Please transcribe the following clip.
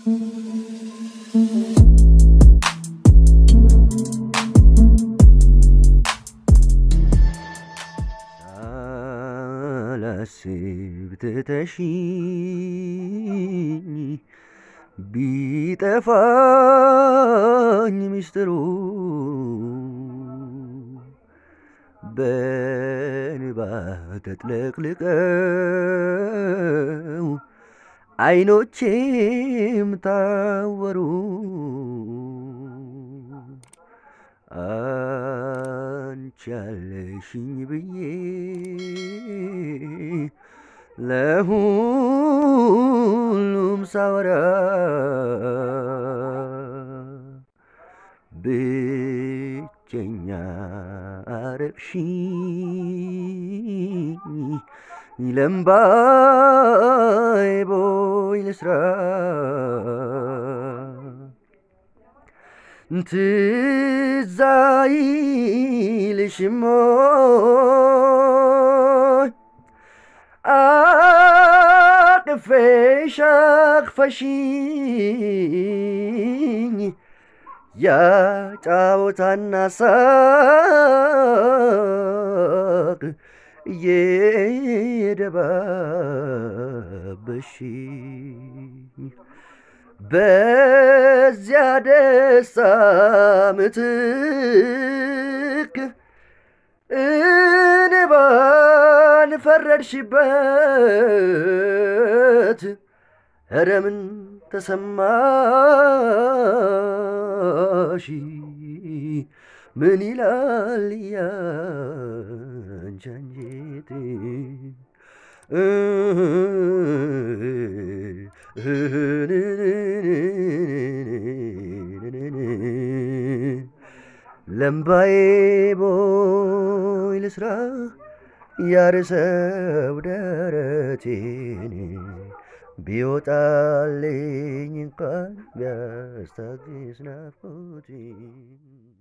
ሳላስብ ትተሽኝ ቢጠፋኝ ሚስጥሩ በንባ ተጥለቅልቀው አይኖቼም ታወሩ አንቺ ያለሽኝ ብዬ ለሁሉም ሳወራ ብቸኛ አረግሽኝ ለምባይ ቦይ ልስራ ትዝ አይልሽም ወይ አቅፌሽ አቅፈሽኝ ያጫወታና ሳቅ እየደባበሽኝ በዚያ ደስታ ምትክ እንባን ፈረድሽበት። ኧረ ምን ተሰማሽ? ምን ይላል ያንቺ አንጀት? ለምባዬ ቦይ ልስራ ያርሰው ደረቴን ቢወጣልኝ እንኳን ቢያስታግስ ናፍቆቴን